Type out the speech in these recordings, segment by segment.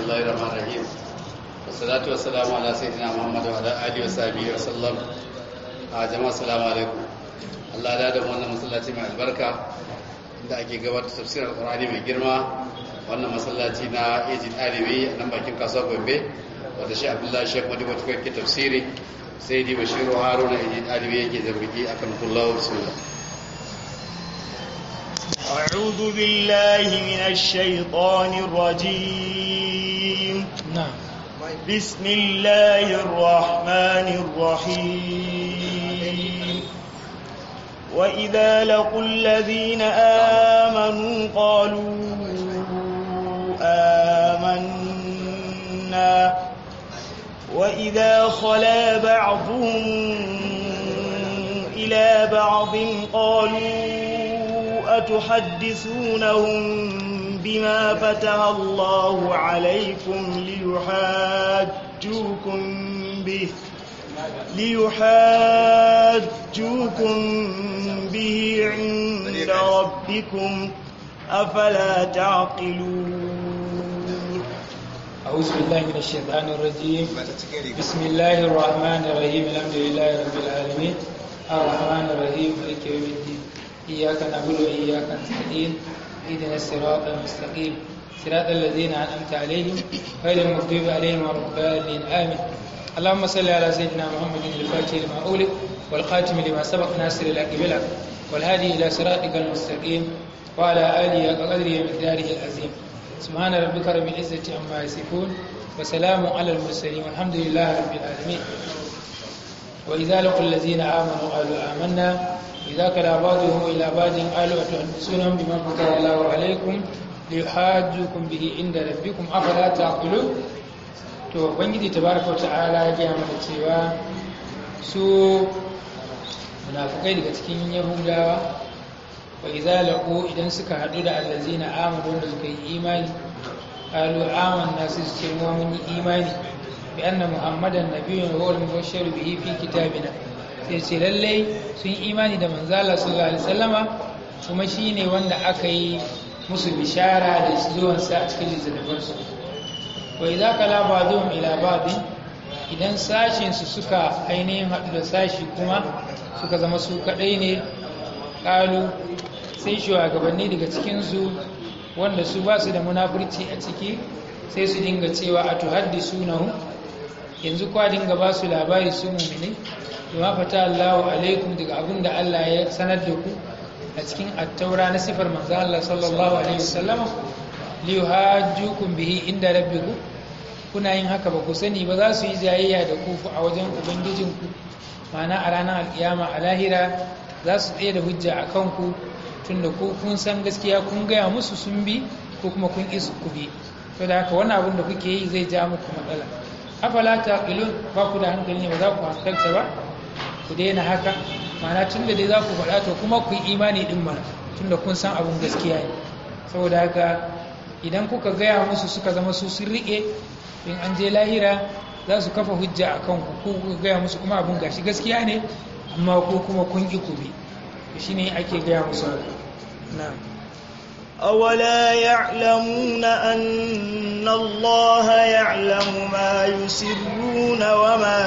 الله الرحمن الرحيم والصلاة والسلام على سيدنا محمد وعلى آله وصحبه وسلم جماعة السلام عليكم Allah ya da wannan masallaci mai albarka da ake gabatar tafsirar Qur'ani mai girma wannan masallaci na Ejid Alibi a nan bakin kasuwa Gombe wanda shi Abdullahi Sheikh Madu wata kai tafsiri sai di Bashiru Haruna Ejid Alibi yake zarbiki akan kullahu bismillah أعوذ بالله من الشيطان الرجيم نعم بسم الله الرحمن الرحيم وإذا لقوا الذين آمنوا قالوا آمنا وإذا خلا بعضهم إلى بعض قالوا أتحدثونهم بما فتح الله عليكم ليحاجوكم به ليحاجوكم به عند ربكم أفلا تعقلون أعوذ بالله من الشيطان الرجيم بسم الله الرحمن الرحيم الحمد لله رب العالمين الرحمن الرحيم مالك يوم الدين إياك نعبد وإياك نستعين اهدنا الصراط المستقيم صراط الذين أنعمت عليهم غير المغضوب عليهم ولا الضالين آمين اللهم صل على سيدنا محمد الفاتح لما أولد والخاتم لما سبق ناصر الحق بالحق والهادي إلى صراطك المستقيم وعلى آله وقدره ومقداره العظيم سبحان ربك رب العزة عما يصفون وسلام على المرسلين والحمد لله رب العالمين وإذا لقوا الذين آمنوا قالوا آمنا إذا كلا بعضهم إلى بعض قالوا أتحدثونهم بما فتح الله عليكم ليحاجوكم به عند ربكم أفلا تعقلون to ubangiji tabaraka wa ta'ala ya gaya mana cewa su munafukai daga cikin yahudawa wa idza laqu idan suka hadu da allazina amanu wanda suka yi imani qalu amanna su ce mu mun yi imani bi anna muhammadan nabiyyun wa huwa al-mubashshiru bihi fi kitabina sai ce lalle sun yi imani da manzo Allah sallallahu alaihi wasallama kuma shine wanda aka yi musu bishara da zuwansa a cikin littattafansu wa idza kala ba'dhum ila ba'd idan sashin su suka ainihin hadu da sashi kuma suka zama su kadai ne kalu sai shugabanni daga cikin su wanda su ba su da munafurci a ciki sai su dinga cewa atuhaddisunahu yanzu kwa dinga ba su labari su mu'mini bima fata Allahu alaikum daga abin da Allah ya sanar da ku a cikin attaura na sifar manzo Allah sallallahu alaihi wasallam liyuhajjukum bihi inda rabbikum kuna yin haka ba ku sani ba za su yi jayayya da ku a wajen ubangijinku ma'ana a ranar alkiyama a lahira za su tsaye da hujja a kanku tunda ku kun san gaskiya kun gaya musu sun bi ko kuma kun isu ku bi to da haka wannan abin da kuke yi zai ja muku matsala afala taqilun ba ku da hankali ne ba za ku hankalta ba ku daina haka ma'ana tunda dai za ku faɗa to kuma ku yi imani din mana tunda kun san abin gaskiya ne saboda haka idan kuka gaya musu suka zama su sun riƙe in an je lahira za su kafa hujja a kanku ko kuka gaya musu kuma abin gashi gaskiya ne amma ko kuma kun ƙi ku bi shi ne ake gaya musu na أولا يعلمون أن الله يعلم ما يسرون وما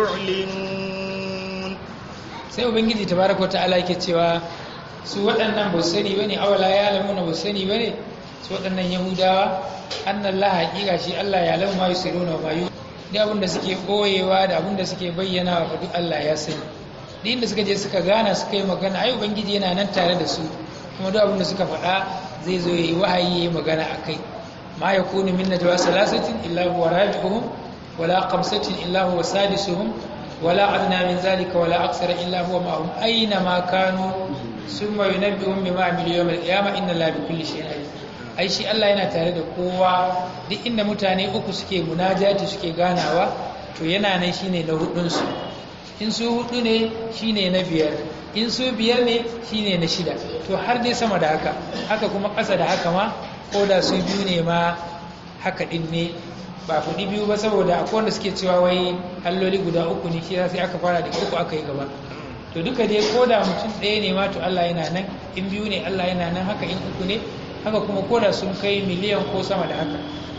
يعلنون sai ubangiji tabaraka wa ta'ala yake cewa su waɗannan ba su sani bane awala ya lamuna ba su sani bane su waɗannan yahudawa annan la haƙiƙa shi Allah ya lau ma yusiruna wa yu da abin da suke ɓoyewa da abin da suke bayyana wa duk Allah ya sani duk inda suka je suka gana suka yi magana ai ubangiji yana nan tare da su kuma duk abin da suka faɗa zai zo yi wahayi yayi magana akai ma yakunu min najwa salasatin illa huwa rabi'uhum wala khamsatin illa huwa sadisuhum wala adna min zalika wala aksara illa huwa ma'ahum aina ma kanu summa yunabbi'uhum bima amilu yawm al-qiyamah inna allaha bikulli shay'in alim ai shi Allah yana tare da kowa duk inda mutane uku suke munajati suke ganawa to yana nan shine na hudun su in su hudu ne shine na biyar in su biyar ne shine na shida to har dai sama da haka haka kuma ƙasa da haka ma ko da su biyu ne ma haka din ne ba kuɗi biyu ba saboda akwai wanda suke cewa wai alloli guda uku ne shi sai aka fara da uku aka yi gaba to duka dai ko da mutum ɗaya ne ma to Allah yana nan in biyu ne Allah yana nan haka in uku ne haka kuma ko da sun kai miliyan ko sama da haka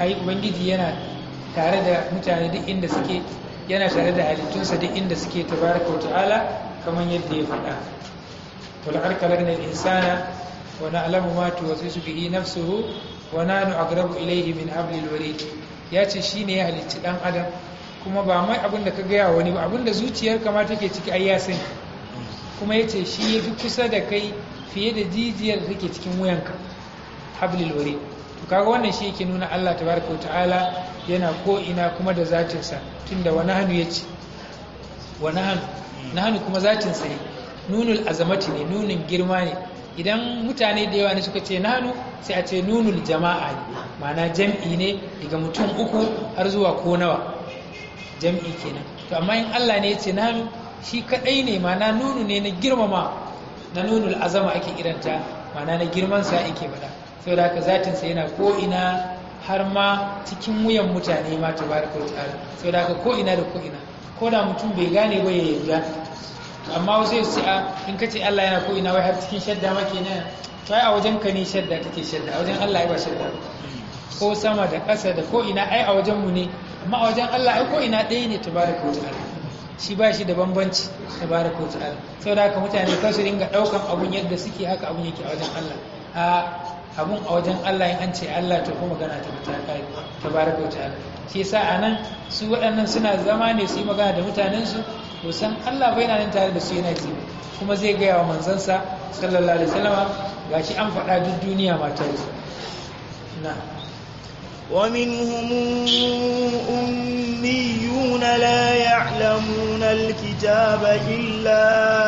ai ubangiji yana tare da mutane duk inda suke yana tare da halittunsa duk inda suke tabaraka wa ta'ala kamar yadda ya faɗa ولقد خلقنا الإنسان ونعلم ما توسوس به نفسه ونحن أقرب إليه من حبل الوريد ya ce shi ne ya halicci ɗan adam kuma ba mai abin da ka gaya wani ba abin da zuciyar kama take ciki ai ya sani kuma ya ce shi ya fi kusa da kai fiye da jijiyar da take cikin wuyanka hablil wari to kaga wannan shi yake nuna Allah tabaraka ta'ala yana ko ina kuma da zatinsa tunda wani hannu ya ce wani hannu na hannu kuma zatinsa ne nunul azamati ne nunin girma ne idan mutane da yawa ne suka ce nanu sai a ce nunul jama'a ne ma'ana jam'i ne daga mutum uku har zuwa ko nawa jam'i kenan to amma in Allah ne ya ce nanu shi kadai ne ma'ana nunu ne na girmama na nunul azama ake kiranta ma'ana na girman sa ake bada saboda haka zatin sa yana ko ina har ma cikin wuyan mutane ma tabaraka wa ta'ala saboda haka ko ina da ko ina ko da mutum bai gane ba ya yarda amma wasu su ce a in ka ce Allah yana ko ina wai har cikin shadda ma kenan to ai a wajen ka ne shadda take shadda a wajen Allah ai ba shadda ko sama da ƙasa da ko ina ai a wajen mu ne amma a wajen Allah ai ko ina ɗaya ne tabaraka wa ta'ala shi ba shi da bambanci tabaraka wa ta'ala saboda haka mutane kar su dinga ɗaukan abun yadda suke haka abun yake a wajen Allah a abun a wajen Allah in an ce Allah to kuma magana ta fita kai tabaraka wa ta'ala shi yasa anan su waɗannan suna zama ne su yi magana da mutanensu san Allah bai nan tare da su yana ji kuma zai gaya wa manzansa sallallahu alaihi wasallama gashi an faɗa duk duniya mata yi na ومنهم أميون لا يعلمون الكتاب إلا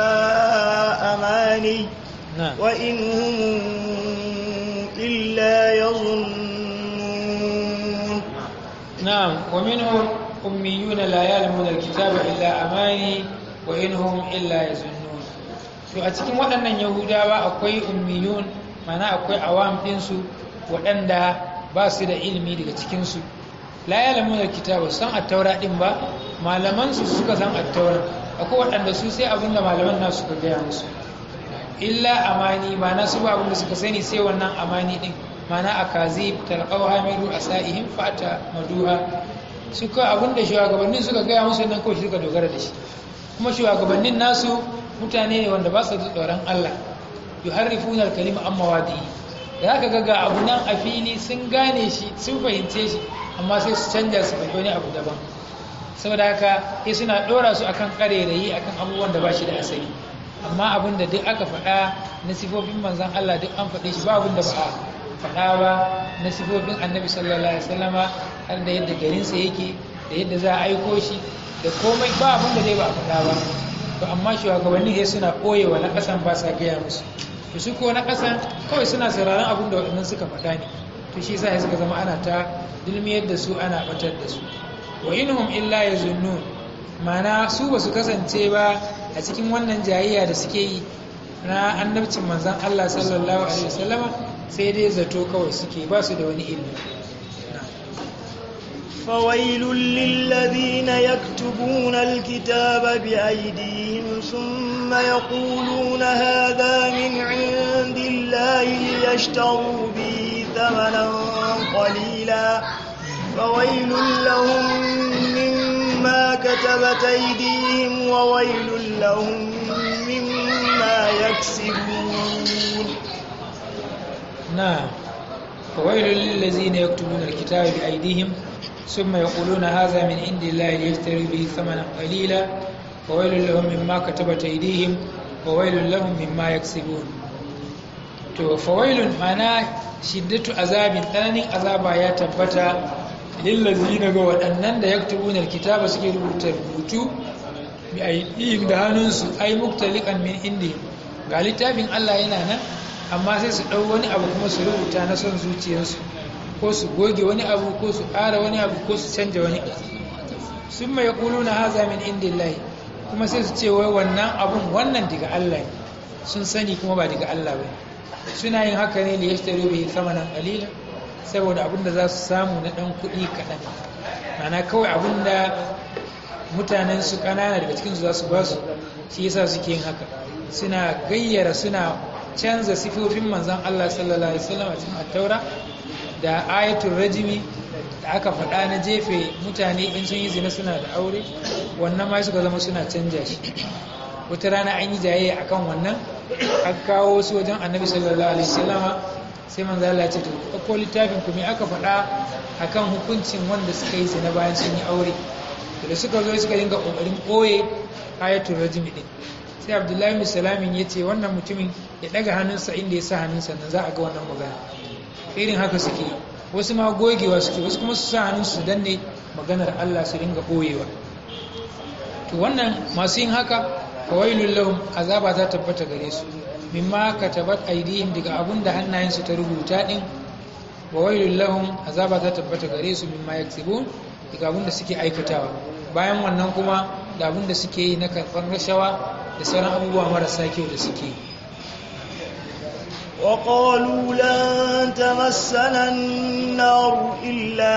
أماني نعم وإن هم إلا يظنون نعم ومنهم أميون لا يعلمون الكتاب إلا أماني وإنهم إلا يظنون to a cikin waɗannan yahudawa akwai ummiyun mana akwai awam ɗinsu waɗanda ba su da ilimi daga cikinsu la yalamun alkitaba san attaura ɗin ba malamansu suka san attaura akwai waɗanda su sai abinda malaman nasu suka gaya musu illa amani mana su ba abinda suka sani sai wannan amani ɗin mana a kazi talqaw hamilu asaihim fata maduha suka abinda shugabannin suka gaya musu nan kawai suka dogara da shi kuma shugabannin nasu mutane ne wanda ba su da tsoron Allah yuharrifuna al-kalima an mawadi da aka ga ga abu nan a fili sun gane shi sun fahimce shi amma sai su canja su faɗi wani abu daban saboda haka sai suna ɗora su akan ƙarerayi akan abubuwan da ba shi da asali amma abin da duk aka faɗa na sifofin manzan Allah duk an faɗe shi ba abin da ba a faɗa ba na sifofin annabi sallallahu alaihi wasallama har da yadda garinsa yake da yadda za a aiko shi da komai ba abin da zai ba a faɗa ba to amma shugabanni sai suna ɓoyewa na ƙasan ba sa gaya musu to su ko na ƙasan kawai suna sauraron abin da waɗannan suka faɗa ne to shi sa suka zama ana ta dulmiyar da su ana batar da su wa inhum illa yazunnun mana su ba su kasance ba a cikin wannan jayayya da suke yi na annabcin manzon Allah sallallahu alaihi wasallama sai dai zato kawai suke ba su da wani ilimi فويل للذين يكتبون الكتاب بأيديهم ثم يقولون هذا من عند الله ليشتروا به ثمنا قليلا فويل لهم مما كتبت أيديهم وويل لهم مما يكسبون نعم فويل للذين يكتبون الكتاب بأيديهم ثم يقولون هذا من عند الله ليشتروا به ثمنا قليلا وويل لهم مما كتبت أيديهم وويل لهم مما يكسبون to fawailun mana shiddatu azabin tsananin azaba ya tabbata lillazina ga waɗannan da yaktubuna alkitaba suke rubuta rubutu bi aydihim da hannunsu ay muktaliqan min indi ga littafin Allah yana nan amma sai su ɗau wani abu kuma su rubuta na son zuciyarsu ko su goge wani abu ko su ƙara wani abu ko su canja wani abu sun mai ƙulu na haza min indillahi kuma sai su ce wai wannan abun wannan daga Allah ne sun sani kuma ba daga Allah ba suna yin haka ne da ya shitare bai sama nan ƙalila saboda abin da za su samu na ɗan kuɗi kaɗan mana kawai abin da mutanen su ƙanana daga cikinsu za su ba su shi yasa suke yin haka suna gayyara suna canza sifofin manzan Allah sallallahu alaihi wasallam a cikin attaura da ayatul rajimi da aka faɗa na jefe mutane in sun yi zina suna da aure wannan ma suka zama suna canja shi wata rana an yi jayayya akan wannan an kawo su wajen annabi sallallahu alaihi wasallama sai manzo Allah ya ce to ko littafin ku me aka faɗa akan hukuncin wanda suka yi zina bayan sun yi aure to da suka zo suka dinga kokarin koye ayatul rajmi din sai abdullahi bin salamin ya ce wannan mutumin ya daga hannunsa inda ya sa hannunsa nan za a ga wannan magana irin haka suke wasu ma gogewa suke wasu kuma su sa hannunsu su danne maganar Allah su dinga boyewa to wannan masu yin haka fawailul lahum azaba ta tabbata gare su mimma katabat aydihim daga abun da hannayensu ta rubuta din wawailul lahum azaba ta tabbata gare su mimma yaksibun daga abun da suke aikatawa bayan wannan kuma da abun da suke yi na karɓar rashawa da sauran abubuwa marasa kyau da suke yi وقالوا لن تمسنا النار إلا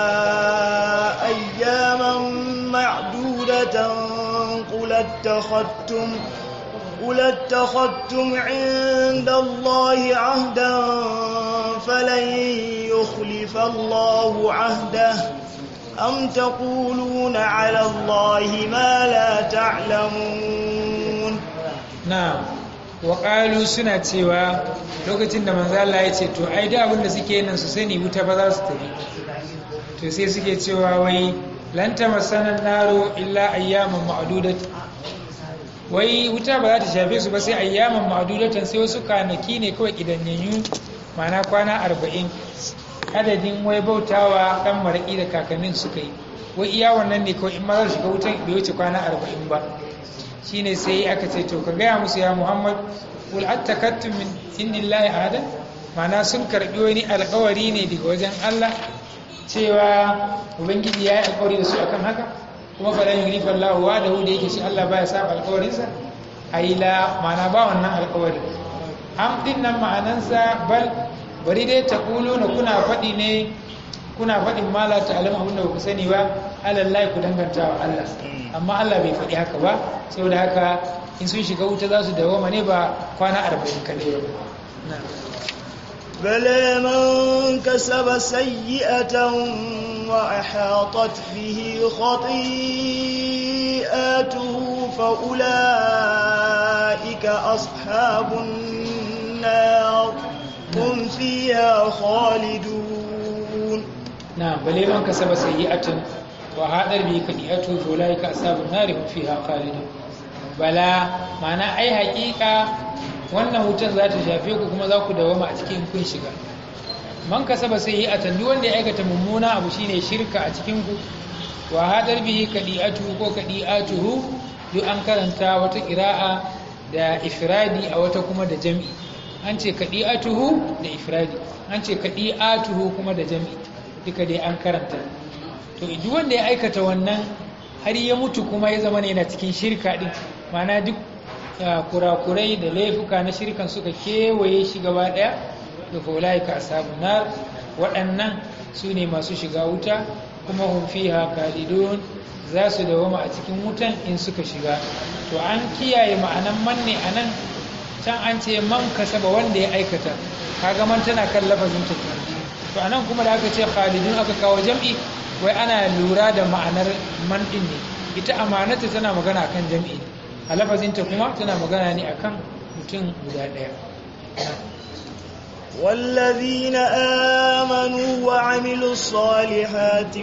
أياما معدودة قل اتخذتم قل اتخذتم عند الله عهدا فلن يخلف الله عهده أم تقولون على الله ما لا تعلمون na'am waƙalu suna cewa lokacin da manzo Allah ya ce to ai da abin da suke nan su sani wuta ba za su tafi to sai suke cewa wai lan tamassana naro illa ayyaman ma'dudat wai wuta ba za ta shafe su ba sai ayyaman ma'dudatan sai wasu kanaki ne kawai kidanyenyu ma'ana kwana 40 adadin wai bautawa dan maraki da kakannin suka yi wai iya wannan ne kawai in ma za su shiga wutan bai wuce kwana 40 ba shine sai aka ce to ka gaya musu ya muhammad kul attakattum min indillahi ahada mana sun karbi wani alkawari ne daga wajen Allah cewa ubangiji ya yi alkawari da su akan haka kuma falan yurifa Allah wa da da yake shi Allah baya saba alkawarinsa aila mana ba wannan alkawari am din nan ma'anansa bal bari dai ta na kuna faɗi ne kuna faɗin mala ta alam abin da ba ku sani ba alallahi ku danganta wa Allah amma Allah bai faɗi haka ba saboda haka in sun shiga wuta za su dawoma ne ba kwana arba'in kaɗai ba بلى من كسب سيئة وأحاطت به خطيئاته فأولئك أصحاب النار هم فيها خالدون نعم بل من كسب سيئة وهذا به كديئته فأولئك أصحاب النار هم فيها خالدون بلا معنى أي حقيقة wannan wutar za ta shafe ku kuma za ku dawama a cikin kun shiga man kasaba sai yi a tandu wanda ya aikata mummuna abu shine shirka a cikin ku wa hadar bihi kadi'atu ko kadi'atuhu duk an karanta wata qira'a da ifradi a wata kuma da jami'i an ce kadi'atuhu da ifradi an ce kadi'atuhu kuma da jami'i duka dai an karanta to duk wanda ya aikata wannan har ya mutu kuma ya zama ne yana cikin shirka din ma'ana duk kurakurai da laifuka na shirkan suka kewaye shi gaba daya da faulaika ashabun nar waɗannan su ne masu shiga wuta kuma hum fiha khalidun za su dawama a cikin wutan in suka shiga to an kiyaye ma'anan man ne anan can an ce man kasaba wanda ya aikata kaga man tana kan lafazin ta to anan kuma da aka ce khalidun aka kawo jam'i wai ana lura da ma'anar man din ne ita amanata tana magana akan jam'i a lafazinta kuma tana magana ne akan mutum guda ɗaya والذين آمنوا وعملوا الصالحات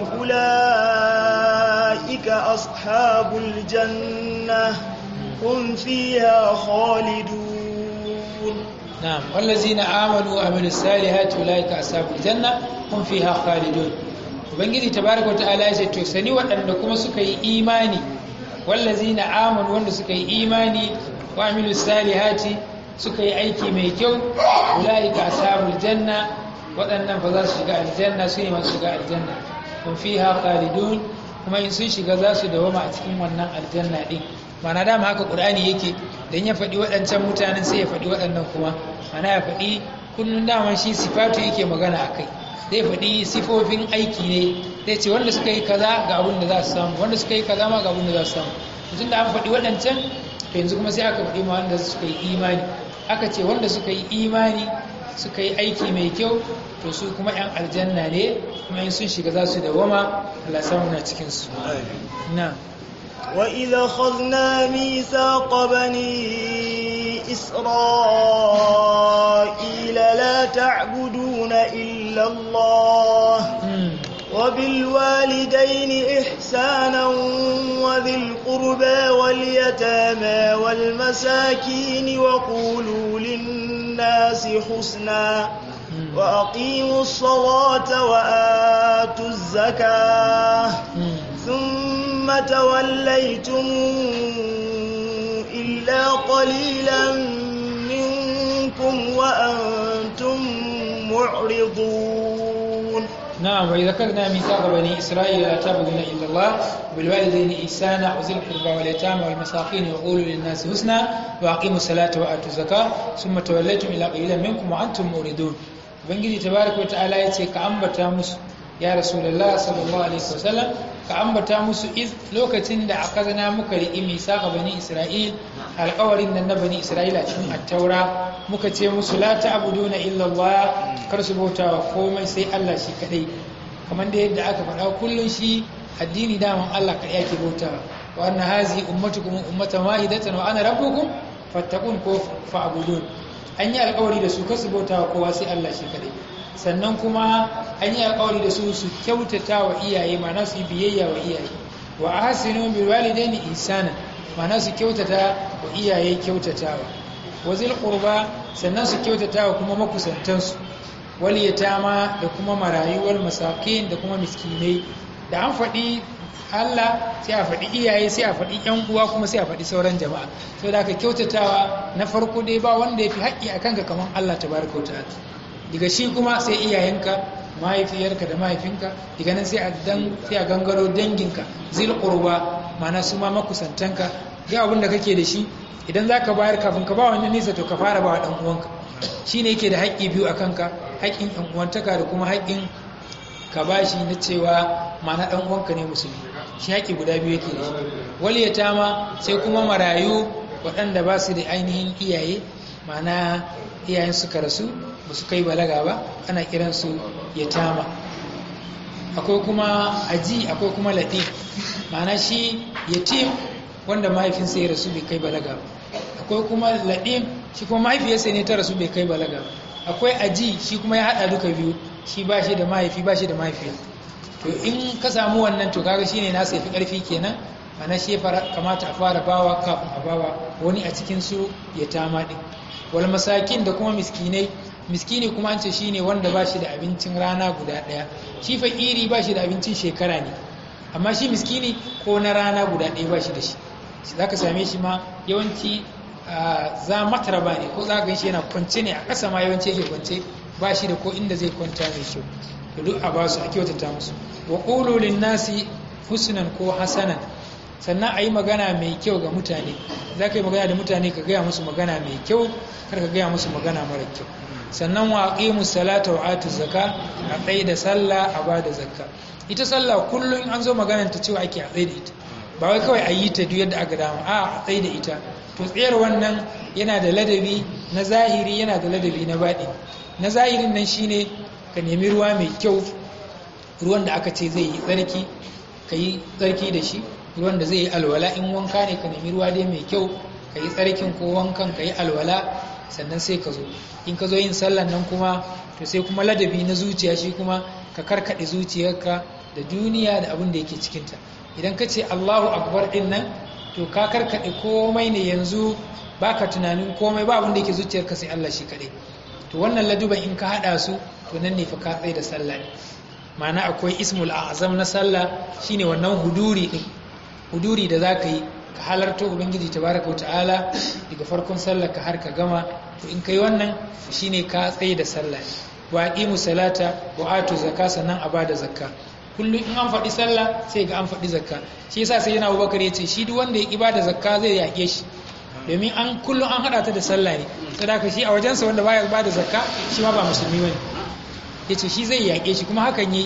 أولئك أصحاب الجنة هم فيها خالدون نعم والذين آمنوا وعملوا الصالحات أولئك أصحاب الجنة هم فيها خالدون ubangiji tabaraka wata'ala ya ce to sani waɗanda kuma suka yi imani wallazina amanu wanda suka yi imani wa amilu salihati suka yi aiki mai kyau ulaika ashabul janna waɗannan fa za su shiga aljanna su ne masu shiga aljanna kun fiha khalidun kuma in sun shiga za su dawama a cikin wannan aljanna din mana dama haka qur'ani yake dan ya faɗi waɗancan mutanen sai ya faɗi waɗannan kuma mana ya faɗi kullun dama shi sifatu yake magana akai zai faɗi sifofin aiki ne zai ce wanda suka yi kaza ga abin da za su samu wanda suka yi kaza ma ga abin da za su samu mutum da an faɗi waɗancan to yanzu kuma sai aka faɗi ma wanda suka yi imani aka ce wanda suka yi imani suka yi aiki mai kyau to su kuma 'yan aljanna ne kuma in sun shiga za su dawama Allah samu na cikinsu na وإذا خذنا ميثاق بني إسرائيل لا تعبدون إلا الله وبالوالدين إحسانا وذي القربى واليتامى والمساكين وقولوا للناس حسنا وأقيموا الصلاة وآتوا الزكاة ثم توليتم إلا قليلا منكم وأنتم معرضون نعم وإذا كنا ميثاق بني إسرائيل لا تعبدون إلا الله وبالوالدين إحسانا وذي القربى واليتامى والمساكين وقولوا للناس حسنا وأقيموا الصلاة وآتوا الزكاة ثم توليتم إلى قليلا منكم وأنتم موردون ubangiji tabaraka ta'ala ya ce ka ambata musu ya rasulullah sallallahu alaihi wasallam ka ambata musu iz lokacin da aka zana muka riƙi misaka bani isra'il alƙawarin nan na bani isra'ila cikin attaura muka ce musu la ta'buduna illa allah kar su bauta wa komai sai Allah shi kadai kamar da yadda aka faɗa kullun shi addini daman Allah kadai yake bautawa wa anna hazi ummatukum ummatan wahidatan wa ana rabbukum fattaqun ko fa'budun an yi alkawari da su kasu bauta wa kowa sai Allah shi kadai sannan kuma an yi alkawari da su su kyautata wa iyaye mana su yi biyayya wa iyaye wa ahsinu bil walidaini ihsana mana su kyautata wa iyaye kyautatawa wa zil qurba sannan su kyautata wa kuma makusantansu wal yatama da kuma marayu wal masakin da kuma miskinai da an faɗi Allah sai a faɗi iyaye sai a faɗi ‘yan uwa kuma sai a faɗi sauran jama'a so da aka kyautatawa na farko dai ba wanda ya fi haƙƙi a kanka kamar Allah ta baraka wa ta'ala daga shi kuma sai iyayenka mahaifiyarka da mahaifinka daga nan sai a dan sai a gangaro danginka zil qurba ma'ana su ma makusantanka ga abin da kake da shi idan zaka bayar kafin ka ba wani nisa to ka fara ba wa dan uwanka shine yake da haƙƙi biyu a kanka haƙƙin ɗan uwantaka da kuma haƙƙin ka bashi na cewa mana ɗan uwanka ne musulmi shi haƙi guda biyu yake da shi wali yatama sai kuma marayu waɗanda ba su da ainihin iyaye mana iyayen suka rasu ba su kai balaga ba ana kiransu yatama akwai kuma aji akwai kuma laɗin mana shi yatim wanda mahaifinsa ya rasu bai kai balaga ba akwai kuma laɗin shi kuma mahaifiyarsa ne ta rasu bai kai balaga ba akwai aji shi kuma ya haɗa duka biyu shi ba shi da mahaifi ba shi da mahaifiya to in ka samu wannan to kaga shine nasa yafi karfi kenan ana shi kamata a fara bawa kafin a bawa wani a cikin su ya tama din wal masakin da kuma miskinai miskini kuma an ce shine wanda ba shi da abincin rana guda daya shi fakiri ba shi da abincin shekara ne amma shi miskini ko na rana guda daya ba shi da shi zaka same shi ma yawanci za mataraba ne ko za ka shi yana kwance ne a ƙasa ma yawanci yake kwance ba shi da ko inda zai kwanta mai kyau to duk a ba su a kyautata musu wa qulu nasi husnan ko hasanan sannan a yi magana mai kyau ga mutane za ka yi magana da mutane ka gaya musu magana mai kyau kar ka gaya musu magana mara kyau sannan wa aqimu salata wa atu zakka a tsaye da sallah a ba da zakka ita sallah kullum an zo maganar ta cewa ake a tsaye da ita ba wai kawai a yi ta duk yadda aka dama a a tsaye da ita to tsayar wannan yana da ladabi na zahiri yana da ladabi na baɗi na zahirin nan shine ka nemi ruwa mai kyau ruwan da aka ce zai yi tsarki ka yi tsarki da shi ruwan da zai yi alwala in wanka ne ka nemi ruwa dai mai kyau ka yi tsarkin ko wankan ka yi alwala sannan sai ka zo in ka zo yin sallan nan kuma to sai kuma ladabi na zuciya shi kuma ka karkaɗe zuciyarka da duniya da abin da yake cikinta idan ka ce allahu akbar ɗin nan to ka karkaɗe komai ne yanzu baka tunanin komai ba abin da yake zuciyarka sai allah shi kaɗai to wannan laduban in ka haɗa su to nan ne fa ka tsaye da sallah ne ma'ana akwai ismul azam na sallah shine wannan huduri din huduri da zaka yi ka halarta ubangiji tabaraka ta'ala daga farkon sallah ka har ka gama to in kai wannan shine ka tsaye da sallah wa aqimu salata wa atu zakka sannan a bada zakka kullum in an faɗi sallah sai ga an faɗi zakka shi yasa sai yana Abubakar ya ce shi duk wanda ya ki bada zakka zai yaƙe shi domin an kullum an hada ta da sallah ne saboda shi a wajensa wanda baya bada zakka shi ma ba musulmi bane yace shi zai yaƙe shi kuma hakan yi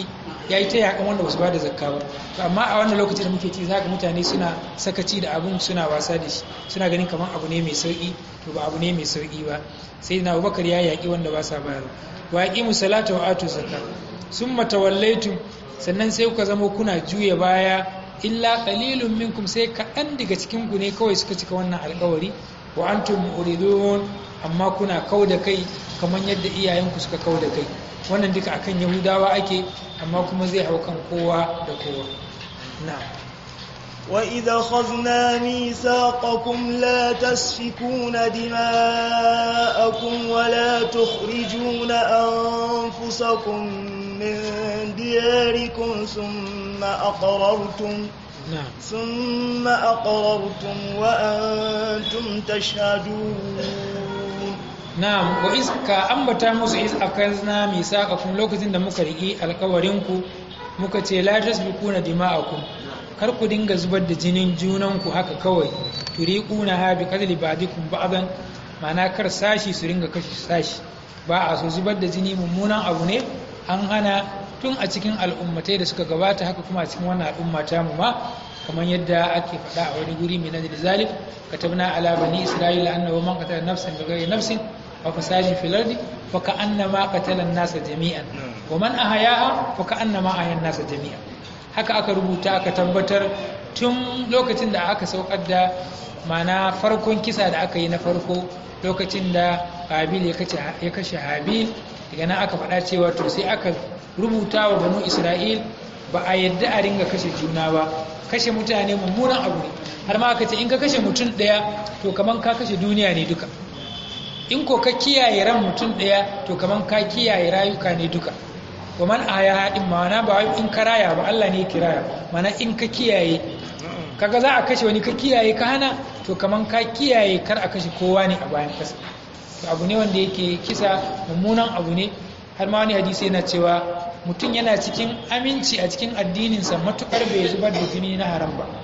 ya yi ta yakan wanda basu ba da zakka ba to amma a wannan lokacin da muke ci zaka mutane suna sakaci da abun suna wasa da shi suna ganin kamar abu ne mai sauki to ba abu ne mai sauki ba sai na abubakar ya yaƙi wanda ba sa bayarwa wa yaqimu salata wa atu zakka summa tawallaytum sannan sai kuka zama kuna juya baya illa qalilun minkum sai kaɗan daga cikin ku ne kawai suka cika wannan alƙawari wa antum muridun amma kuna kau da kai kamar yadda iyayenku suka kau da kai wannan duka akan yahudawa ake amma kuma zai hau kan kowa da kowa na'am وإذا خذنا ميثاقكم لا تسفكون دماءكم ولا تخرجون أنفسكم من دياركم ثم أقررتم na'am ثم أقررتم وأنتم تشهدون na'am wa iz ka ambata musu iz akazna misaqakum lokacin da muka riki alƙawarinku muka ce la tasbikuna dima'akum kar ku dinga zubar da jinin junanku haka kawai turiquna ha bi qadli ba'dikum ba'dan ma'ana kar sashi su ringa kashe sashi ba a so zubar da jini mummunan abu ne an hana tun a cikin al'ummatai da suka gabata haka kuma a cikin wannan al'umma ta mu ma kamar yadda ake faɗa a wani guri mai nazari zalik katabna ala bani isra'ila annahu man qatala nafsan bighayri nafsin wa fasadin fil ardi fa ka'annama qatala an-nasa jami'an wa man ahyaha fa ka'annama ahya an-nasa jami'an haka aka rubuta aka tabbatar tun lokacin da aka saukar da mana farkon kisa da aka yi na farko lokacin da habil ya kashe habil daga nan aka faɗa cewa to sai aka rubuta wa banu isra'il ba a yadda a ringa kashe juna ba kashe mutane mummunan abu ne har ma aka ce in ka kashe mutum ɗaya to kaman ka kashe duniya ne duka in ko ka kiyaye ran mutum ɗaya to kaman ka kiyaye rayuka ne duka wa man aya haɗin ma'ana ba wai in ka raya ba Allah ne ya kiraya mana in ka kiyaye kaga za a kashe wani ka kiyaye ka hana to kaman ka kiyaye kar a kashe kowa ne a bayan kasa to abu ne wanda yake kisa mummunan abu ne har ma wani hadisi yana cewa mutum yana cikin aminci a cikin addininsa matukar bai zubar da jini na haram ba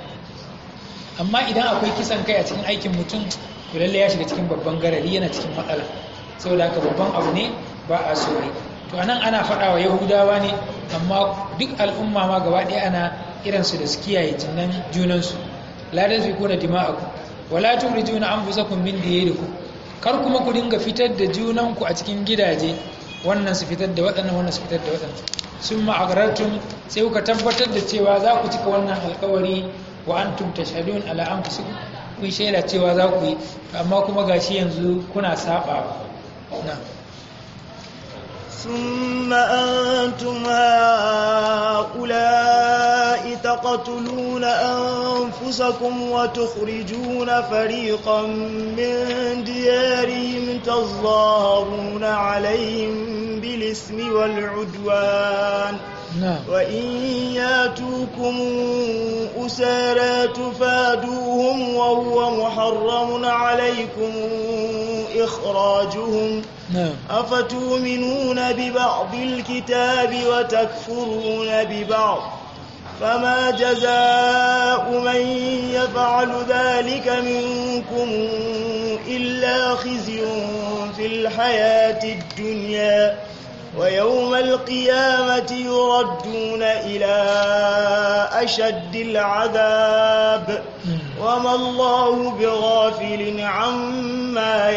amma idan akwai kisan kai a cikin aikin mutum to lalle ya shiga cikin babban garari yana cikin matsala saboda haka babban abu ne ba a so yi to anan ana faɗa wa yahudawa ne amma duk al'umma ma gaba ɗaya ana irinsu da su kiyaye jinan junansu la tasfikuna dima'akum wala tukhrijuna anfusakum min diyarikum kar kuma ku dinga fitar da junanku a cikin gidaje wannan su fitar da waɗannan wannan su fitar da waɗannan sun ma'agarartun sai kuka tabbatar da cewa za ku cika wannan alkawari wa antum tashhadun ala anfusikum kun shaida cewa za ku yi amma kuma gashi yanzu kuna saba na ثم أنتم هؤلاء تقتلون أنفسكم وتخرجون فريقا من ديارهم تظاهرون عليهم بالإثم والعدوان نعم وإن ياتوكم أسارى تفادوهم وهو محرم عليكم إخراجهم نعم أفتؤمنون ببعض الكتاب وتكفرون ببعض فما جزاء من يفعل ذلك منكم إلا خزي في الحياة الدنيا ويوم القيامة يردون إلى أشد العذاب وما الله بغافل عما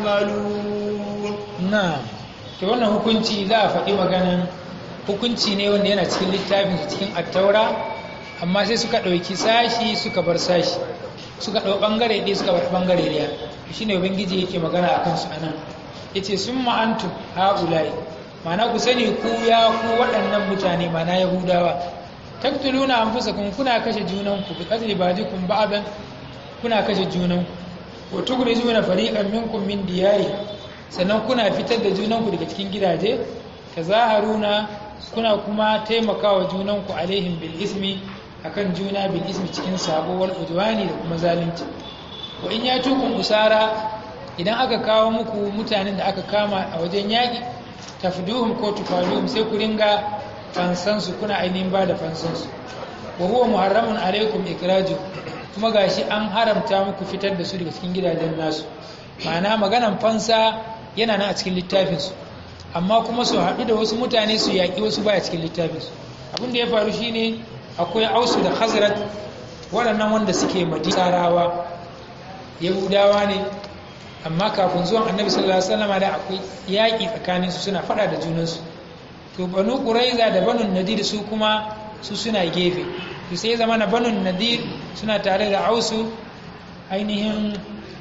يعملون na to wannan hukunci za a faɗi maganan hukunci ne wanda yana cikin littafin su cikin attaura amma sai suka ɗauki sashi suka bar sashi suka ɗau ɓangare ɗaya suka bar ɓangare ɗaya shi ne ubangiji yake magana a kansu a nan ya ce sun ma'antu ha'ulai mana ku sani ku ya ku waɗannan mutane mana yahudawa taktuluna an fusa kun kuna kashe junanku bi qatli ba'dikum ba'dan kuna kashe junanku wa tukhrijuna fariqan minkum min diyari sannan kuna fitar da junanku daga cikin gidaje tazaharuna kuna kuma taimakawa junanku alaihim bil ismi akan juna bil ismi cikin sabo wal udwani da kuma zalunci wa in yatukum usara idan aka kawo muku mutanen da aka kama a wajen yaƙi tafduhum ko tufaduhum sai ku ringa fansansu kuna ainihin ba da fansansu wa huwa muharramun alaikum ikraju kuma gashi an haramta muku fitar da su daga cikin gidajen nasu ma'ana maganan fansa yana nan a cikin littafinsu amma kuma su haɗu da wasu mutane su yaƙi wasu baya cikin littafinsu abin da ya faru shine akwai ausu da khazrat waɗannan wanda suke madisarawa yahudawa ne amma kafin zuwan annabi sallallahu alaihi wasallam da akwai yaƙi tsakanin su suna faɗa da junansu to banu quraiza da banu nadir su kuma su suna gefe to sai zama na banu nadir suna tare da ausu ainihin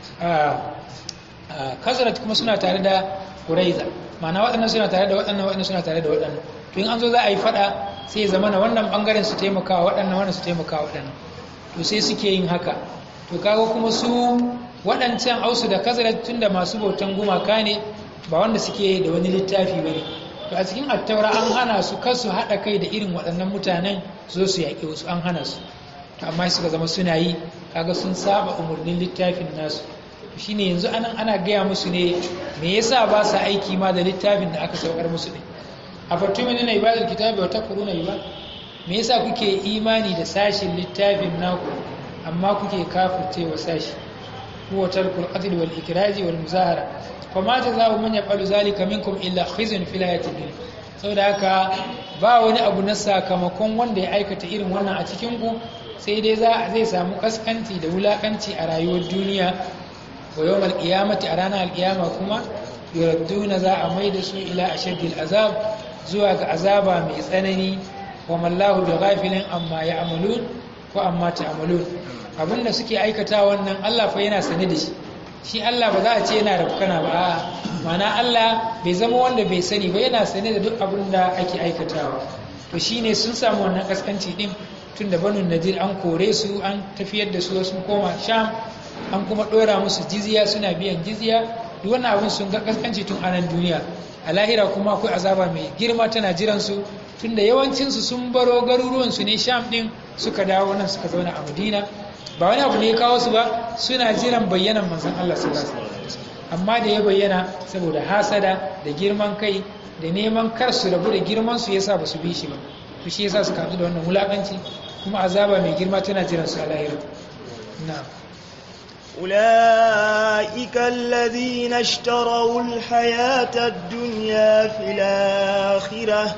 khazrat kuma suna tare da quraiza ma'ana waɗannan suna tare da waɗannan waɗannan suna tare da waɗannan to in an zo za a yi faɗa sai ya zama na wannan ɓangaren su taimaka waɗannan wannan su taimaka waɗannan to sai suke yin haka to kaga kuma su waɗancan ausu da kazarar tun da masu bautan gumaka ne ba wanda suke da wani littafi ba ne to a cikin attaura an hana su kar su haɗa kai da irin waɗannan mutanen su zo su yaƙi wasu an hana su to amma suka zama suna yi kaga sun saba umarnin littafin nasu shine yanzu anan ana gaya musu ne me yasa ba sa aiki ma da littafin da aka saukar musu ne a fatumina na ibadar kitabi wa takfuruna ibad me yasa kuke imani da sashin littafin naku amma kuke kafirce wa sashi huwa tarkul qatl wal ikraji wal muzahara fama jazaa'u man yaf'alu zalika minkum illa khizyun fil hayatid dunya saboda haka ba wani abu na sakamakon wanda ya aikata irin wannan a cikin ku sai dai za zai samu kaskanci da wulakanci a rayuwar duniya wa yawmal qiyamati a ranar alqiyama kuma yuradduna za a maida su ila ashaddil azab zuwa ga azaba mai tsanani wa mallahu bi ghafilin amma ya'malun ko amma ta'malun abinda suke aikata wannan Allah fa yana sane da shi shi Allah ba za a ce yana rafkana ba a'a mana Allah bai zama wanda bai sani ba yana sane da duk abin da ake aikatawa to shine sun samu wannan kaskanci din tun da banu nadir an kore su an tafiyar da su sun koma sham an kuma dora musu jizya suna biyan jizya duk wannan abin sun ga kaskanci tun anan duniya a lahira kuma akwai azaba mai girma tana jiran su tunda yawancinsu sun baro garuruwansu ne sham din suka dawo nan suka zauna a madina ba wani abu ne ya kawo su ba suna jiran bayyanan manzon Allah sallallahu alaihi wasallam amma da ya bayyana saboda hasada da girman kai da neman kar su rabu da girman su yasa ba su bi shi ba to shi yasa suka haɗu da wannan wulakanci kuma azaba mai girma tana jiran su a lahira na'am أولئك الذين اشتروا الحياة الدنيا في الآخرة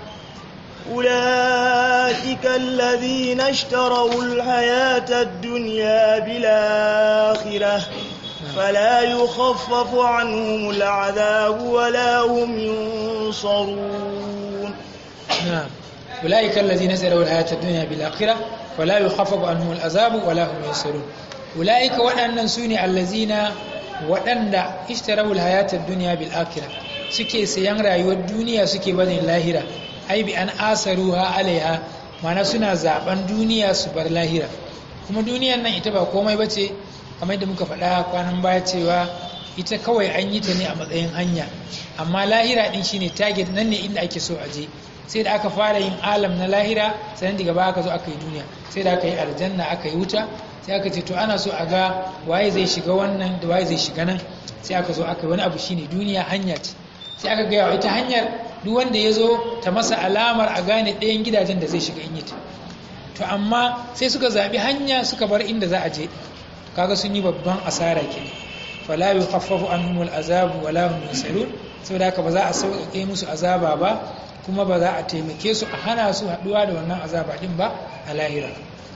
أولئك الذين اشتروا الحياة الدنيا بالآخرة فلا يخفف عنهم العذاب ولا هم ينصرون نعم أولئك الذين اشتروا الحياة الدنيا بالآخرة فلا يخفف عنهم العذاب ولا هم ينصرون ula'ika waɗannan su ne allazina waɗanda ishtarawul hayatar duniya bil akira suke sayan rayuwar duniya suke barin lahira ai bi an asaruha alaiha mana suna zaben duniya su bar lahira kuma duniyan nan ita ba komai bace kamar da muka faɗa kwanan baya cewa ita kawai an yi ta ne a matsayin hanya amma lahira din shine target nan ne inda ake so a je sai da aka fara yin alam na lahira sannan daga baya aka zo aka yi duniya sai da aka yi aljanna aka yi wuta sai aka ce to ana so a ga waye zai shiga wannan da waye zai shiga nan sai aka zo aka yi wani abu shine duniya hanya ce sai aka gaya ita hanyar duk wanda ya zo ta masa alamar a gane ɗayan gidajen da zai shiga in yi ta to amma sai suka zaɓi hanya suka bar inda za a je kaga sun yi babban asara ke fala yukhaffafu anhum al'azab wala hum yunsarun saboda haka ba za a sauƙaƙe musu azaba ba kuma ba za a taimake su a hana su haɗuwa da wannan azaba din ba a lahira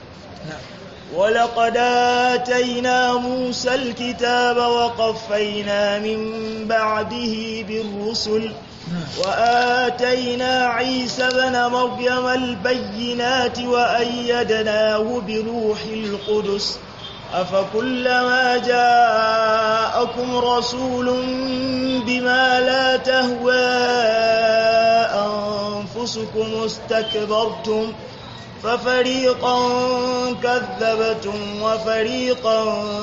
ولقد آتينا موسى الكتاب وقفينا من بعده بالرسل وآتينا عيسى بن مريم البينات وأيدناه بروح القدس أفكلما جاءكم رسول بما لا تهوى أنفسكم استكبرتم ففريقا كذبتم وفريقا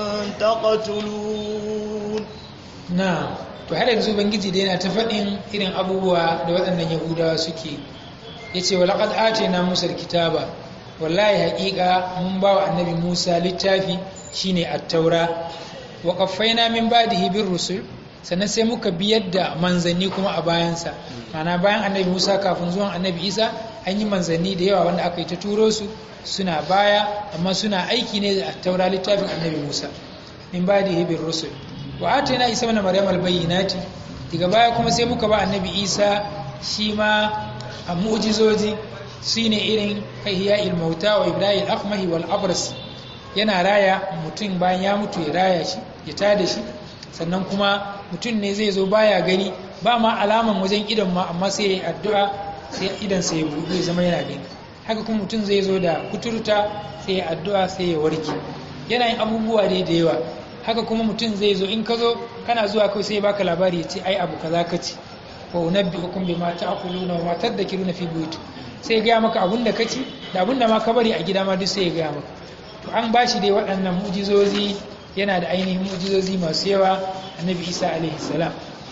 تقتلون نعم to har yanzu ubangiji da yana ta faɗin irin abubuwa da waɗannan yahudawa suke ya ce walaƙad ate na musa kitaba wallahi haƙiƙa mun ba wa annabi musa littafi shine attaura wa ƙaffaina min ba da hibin rusul sannan sai muka biyar da manzanni kuma a bayansa mana bayan annabi musa kafin zuwan annabi isa an yi manzanni da yawa wanda aka yi ta turo su suna baya amma suna aiki ne da taura littafin annabi musa min ba da hibin rusul wa atina isa mana maryam albayyinati daga baya kuma sai muka ba annabi isa shi ma a mu'jizoji shine irin ihya mauta wa ibrahim akmahi wal abras yana raya mutum bayan ya mutu ya raya shi ya tada shi sannan kuma mutum ne zai zo baya gani ba ma alaman wajen idan ma amma sai ya yi addu'a sai idan sai ya buɗe ya zama yana gani haka kuma mutum zai zo da kuturta sai ya addu'a sai ya warke yana yin abubuwa dai da yawa haka kuma mutum zai zo in ka zo kana zuwa kai sai ya baka labari ya ce ai abu kaza ka ci wa unabbi'ukum bima ta'kuluna wa ma tadhakiruna fi buyut sai ya gaya maka abun da ka ci da abun da ma ka bari a gida ma duk sai ya gaya maka to an bashi dai waɗannan mujizozi yana da ainihin mujizozi masu yawa annabi isa alaihi salam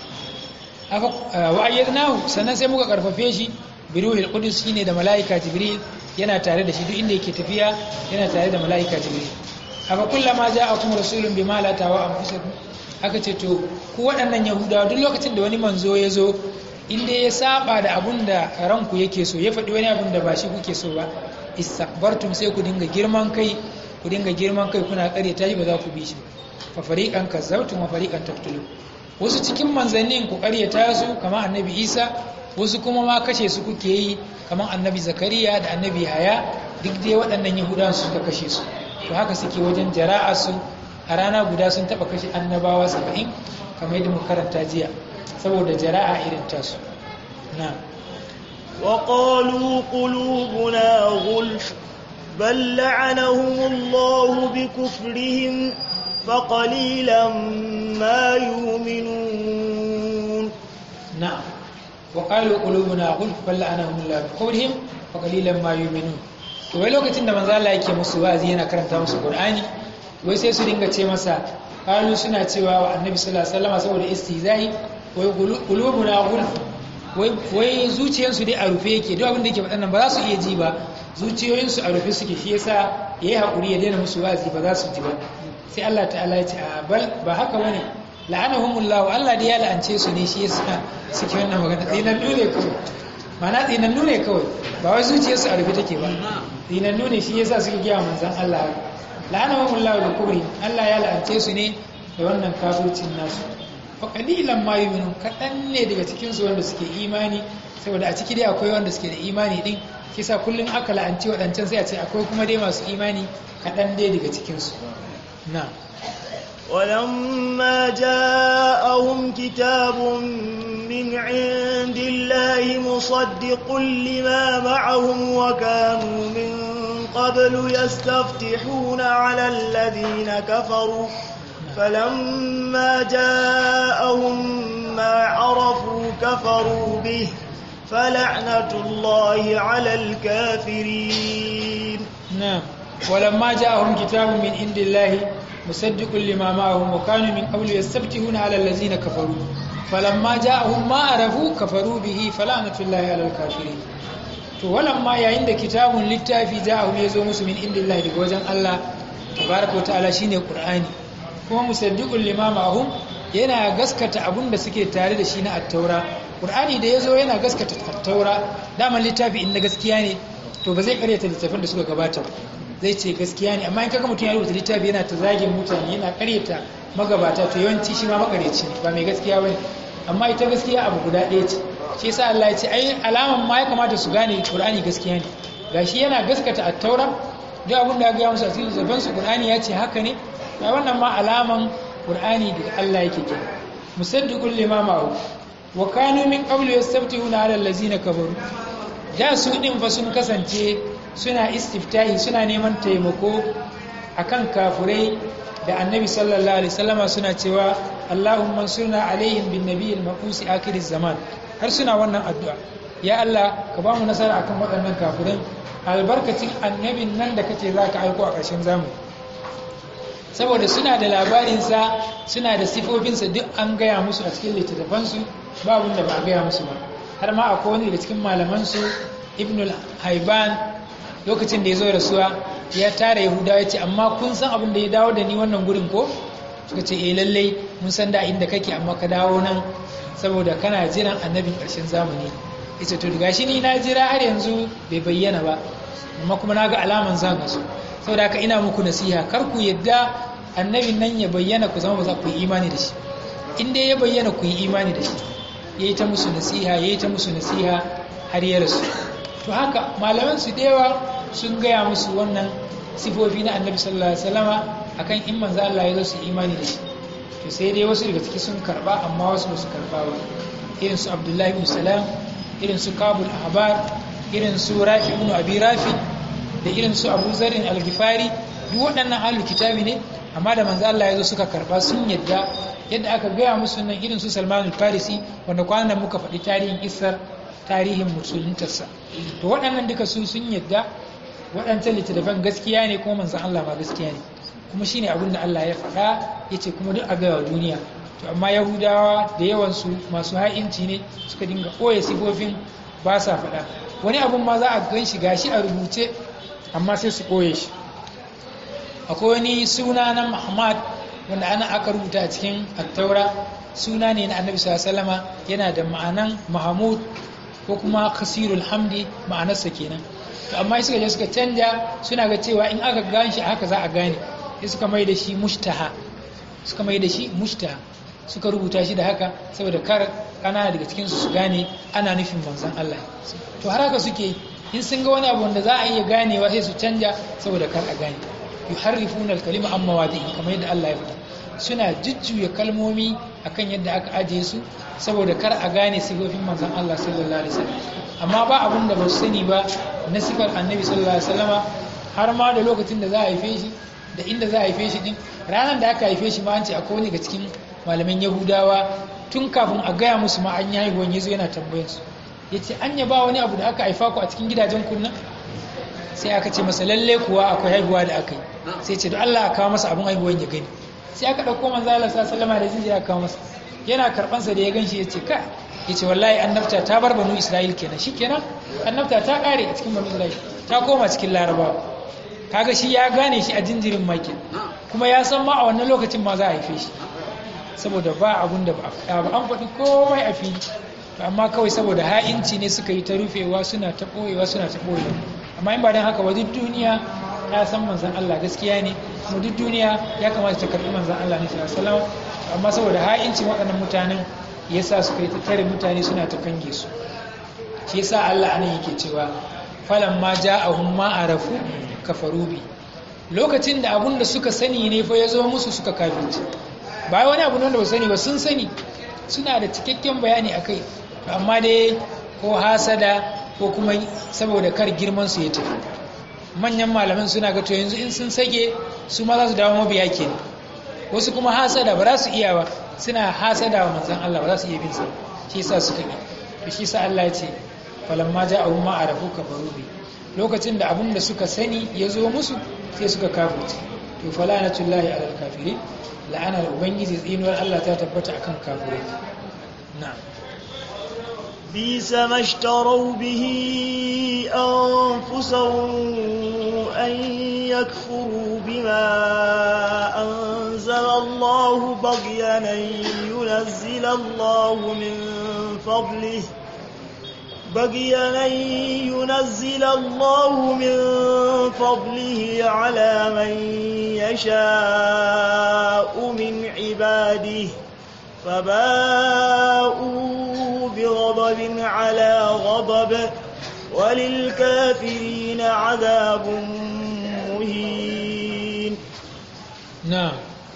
wa ayyadnahu sannan sai muka karfafe shi biruhil qudus shine da malaika jibril yana tare da shi duk inda yake tafiya yana tare da malaika jibril aka kullama ja'akum rasulun bima la tawa anfusakum aka ce to ku waɗannan yahudawa duk lokacin da wani manzo ya zo inda ya saba da abun da ranku yake so ya faɗi wani abun da ba shi kuke so ba istakbartum sai ku dinga girman kai ku dinga girman kai kuna kare ta ba za ku bi shi fa fariqan kazzabtum wa fariqan taqtulun wasu cikin manzannin ku karyata su kamar annabi Isa wasu kuma ma kashe su kuke yi kamar annabi Zakariya da annabi Haya duk dai waɗannan Yahudawan su suka kashe su to haka suke wajen jara'a su a rana guda sun taba kashe annabawa 70 kamar yadda muka karanta jiya saboda jara'a irin tasu na'am وقالوا قلوبنا غلف بل لعنهم الله بكفرهم فقليلا ما يؤمنون نعم وقالوا قلوبنا غلف بل لعنهم الله بكفرهم فقليلا ما يؤمنون to wai lokacin da manzo Allah yake musu wazi yana karanta musu Qur'ani wai sai su dinga ce masa qalu suna cewa wa Annabi sallallahu alaihi wasallam saboda istizai wai qulubuna ghulf wai zuciyarsu dai a rufe yake duk abin da yake faɗan ba za su iya ji ba zuciyoyinsu a rufe suke shi yasa ya yi haƙuri ya daina musu wazi ba za su ji ba sai Allah ta'ala ya ce a bal ba haka bane la'anahumullah Allah da ya la'ance su ne shi yasa suke wannan magana tsinannu ne kawai mana tsinannu ne kawai ba wai zuciyarsu a rufe take ba tsinannu ne shi yasa suke gaya manzon Allah la'anahumullah da kubri Allah ya la'ance su ne da wannan kafircin nasu fa qalilan ma yu'minun kadan ne daga cikin su wanda suke imani saboda a ciki dai akwai wanda suke da imani din kisa kullun aka la'anci wadancan sai a ce akwai kuma dai masu imani kadan dai daga cikin su na ولما جاءهم كتاب من عند الله مصدق لما معهم وكانوا من قبل يستفتحون على الذين كفروا فلما جاءهم ما عرفوا كفروا به فلعنة الله على الكافرين نعم ولما جاءهم كتاب من عند الله مصدق لما معهم وكانوا من قبل يستفتحون على الذين كفروا فلما جاءهم ما عرفوا كفروا به فلعنة الله على الكافرين to walamma yayin da kitabun littafi ja'ahum yazo musu min indillahi daga wajen Allah tabaraka ta'ala shine qur'ani kuma musaddiqul lima ma'hum yana gaskata abun da suke tare da shi na at-taura qur'ani da yazo yana gaskata at-taura daman littafi inda gaskiya ne to ba zai karyata littafin da suka gabata zai ce gaskiya ne amma in kaga mutum ya rubuta littafi yana ta zagin mutane yana karyata magabata to yawanci shi ma makareci ne ba mai gaskiya bane amma ita gaskiya abu guda ɗaya ce shi yasa Allah ya ce ai alaman ma ya kamata su gane Qur'ani gaskiya ne gashi yana gaskata at-taura duk abin da ya musu a cikin zaban su Qur'ani ya ce haka ne ai wannan ma alaman Qur'ani da Allah yake ke musaddiqul lima ma'u wa kanu min qablu yastabtihuna 'ala allazina kafaru da su din fa sun kasance suna istiftahi suna neman taimako akan kafurai da annabi sallallahu alaihi wasallama suna cewa Allahumma surna alaihim bin nabiyil maqusi akhir zaman har suna wannan addu'a ya Allah ka ba mu nasara akan waɗannan kafirin albarkacin annabin nan da kace za ka aiko a ƙarshen zamani saboda suna da labarinsa suna da sifofinsa duk an gaya musu a cikin littattafansu ba da ba a gaya musu ba har ma akwai wani da cikin malamansu ibn haiban lokacin da ya zo rasuwa ya tara yahudawa ya ce amma kun san abin da ya dawo da ni wannan gurin ko suka ce eh lallai mun san da inda kake amma ka dawo nan saboda kana jiran annabin ƙarshen zamani ita to daga shi ni na jira har yanzu bai bayyana ba amma kuma na ga alaman zan su saboda haka ina muku nasiha kar ku yadda annabin nan ya bayyana ku zama ba za ku yi imani da shi in dai ya bayyana ku yi imani da shi yayi ta musu nasiha yayi ta musu nasiha har ya rasu to haka malaman su dewa sun gaya musu wannan sifofi na annabi sallallahu alaihi wasallama akan in manzo Allah ya zo su imani da shi to sai dai wasu daga ciki sun karba amma wasu ba su karba ba irin su Abdullahi ibn Salam irin su Kabul Ahbar irin su Rafi ibn Abi Rafi da irin su Abu Zarin al-Ghifari duk waɗannan ahlul kitabi ne amma da manzo Allah ya zo suka karba sun yadda yadda aka gaya musu nan irin su Salman al-Farisi wanda kwanan muka faɗi tarihin isar tarihin musuluntarsa to waɗannan duka su sun yadda waɗancan littattafan gaskiya ne kuma manzan Allah ma gaskiya ne kuma shine abin da Allah ya faɗa ya ce kuma duk a gaya wa duniya to amma yahudawa da yawansu masu ha'inci ne suka dinga ɓoye sifofin ba sa faɗa wani abun ma za a gan shi gashi a rubuce amma sai su ɓoye shi akwai wani suna na Muhammad wanda ana aka rubuta a cikin attaura suna ne na annabi sallama yana da ma'anan mahamud ko kuma kasirul hamdi ma'anarsa kenan to amma suka je suka canja suna ga cewa in aka gane shi haka za a gane sai suka mai da shi mushtaha suka mai da shi mushtaha suka rubuta shi da haka saboda kar kanana daga cikin su gane ana nufin manzon Allah to har haka suke in sun ga wani abu wanda za a iya ganewa sai su canja saboda kar a gane yuharrifuna al-kalima amma wadi'i kamar yadda Allah ya faɗa suna jujjuya kalmomi akan yadda aka ajiye su saboda kar a gane sifofin manzon Allah sallallahu alaihi wasallam amma ba abin da ba su sani ba na sifar annabi sallallahu alaihi wasallama har ma da lokacin da za a haife shi da inda za a haife shi din ranar da aka haife shi ma an ce akwai wani ga cikin malaman yahudawa tun kafin a gaya musu ma an yi haihuwan yazo yana tambayar su yace an ya ba wani abu da aka haifa ku a cikin gidajen kunna sai aka ce masa lalle kuwa akwai haihuwa da aka yi sai ce don Allah a kawo masa abin haihuwan ya gani sai aka ɗauko manzo Allah sallama da jinjira kawo masa yana karban sa da ya ganshi yace ka yace wallahi annabta ta bar banu Isra'il kenan shikenan annabta ta kare a cikin banu Isra'il ta koma cikin Larabawa kaga shi ya gane shi a jinjirin maki kuma ya san ma a wannan lokacin ma za a haife shi saboda ba abun da ba a ba an faɗi komai a fili amma kawai saboda ha'inci ne suka yi ta rufewa suna ta ɓoyewa suna ta ɓoyewa amma in ba don haka ba duk duniya ya san manzan Allah gaskiya ne kuma duk duniya ya kamata ta karɓi manzan Allah ne sallallahu alaihi amma saboda ha'incin waɗannan mutanen yasa suka yi ta tare mutane suna ta kange su shi yasa Allah anan yake cewa falan ma ja'ahum ma arafu kafaru bi lokacin da abun da suka sani ne fa ya zo musu suka kafirci ba wani abu da ba sani ba sun sani suna da cikakken bayani akai amma dai ko hasada ko kuma saboda kar girman su ya tafi manyan malaman suna ga to yanzu in sun sake su ma za su dawo mabiya ke wasu kuma hasada ba za su iya ba suna hasada wa manzan Allah ba za su iya bin sa shi yasa suka yi to shi yasa Allah ya ce falamma ja'ahum ma arafu kafaru bi lokacin da abun da suka sani ya zo musu sai suka kafirce to falanatullahi alal kafirin la'anar ubangiji tsinuwar Allah ta tabbata akan kafirai na'am بيس ما اشتروا به أنفسهم أن يكفروا بما أنزل الله بغيا أن ينزل الله من فضله بغيا أن ينزل الله من فضله على من يشاء من عباده فباءوا بغضب على غضب وللكافرين عذاب مهين نعم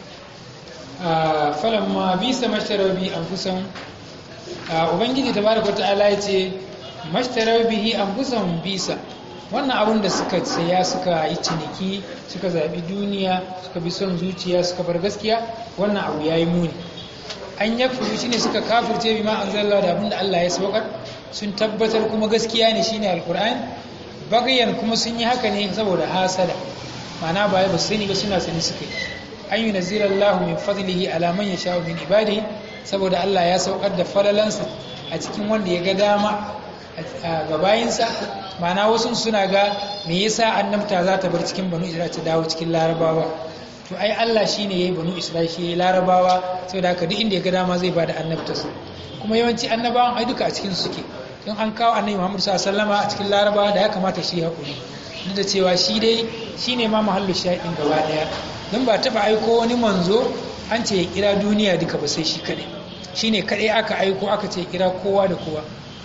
فلما بيس ما اشتروا به انفسهم ubangiji tabaraka ta'ala yace mashtarau bihi anfusahum bisa wannan abun da suka saya suka yi ciniki suka zabi duniya suka bi son zuciya suka bar gaskiya wannan abu yayi muni an yakfuru shine suka kafirce bima anzalla da abinda Allah ya saukar sun tabbatar kuma gaskiya ne shine alquran bagayan kuma sun yi haka ne saboda hasada ma'ana ba ba sani ba suna sani suka yi an yi nazirar min fadlihi ala man yasha min ibadihi saboda Allah ya saukar da falalansa a cikin wanda ya ga dama a gabayinsa ma'ana wasu suna ga me yasa annabta za ta bar cikin banu isra'ila ta dawo cikin larabawa to ai Allah shine yayi banu Isra'il shi yayi larabawa saboda haka duk inda ya ga dama zai bada annabtarsa kuma yawanci annabawan ai duka a cikin su suke in an kawo annabi Muhammad sallallahu alaihi wasallam a cikin larabawa da ya kamata shi hakuri duk da cewa shi dai shine ma mahallu shahidin gaba daya dan ba taba aiko wani manzo an ce ya kira duniya duka ba sai shi kadai shine kadai aka aiko aka ce kira kowa da kowa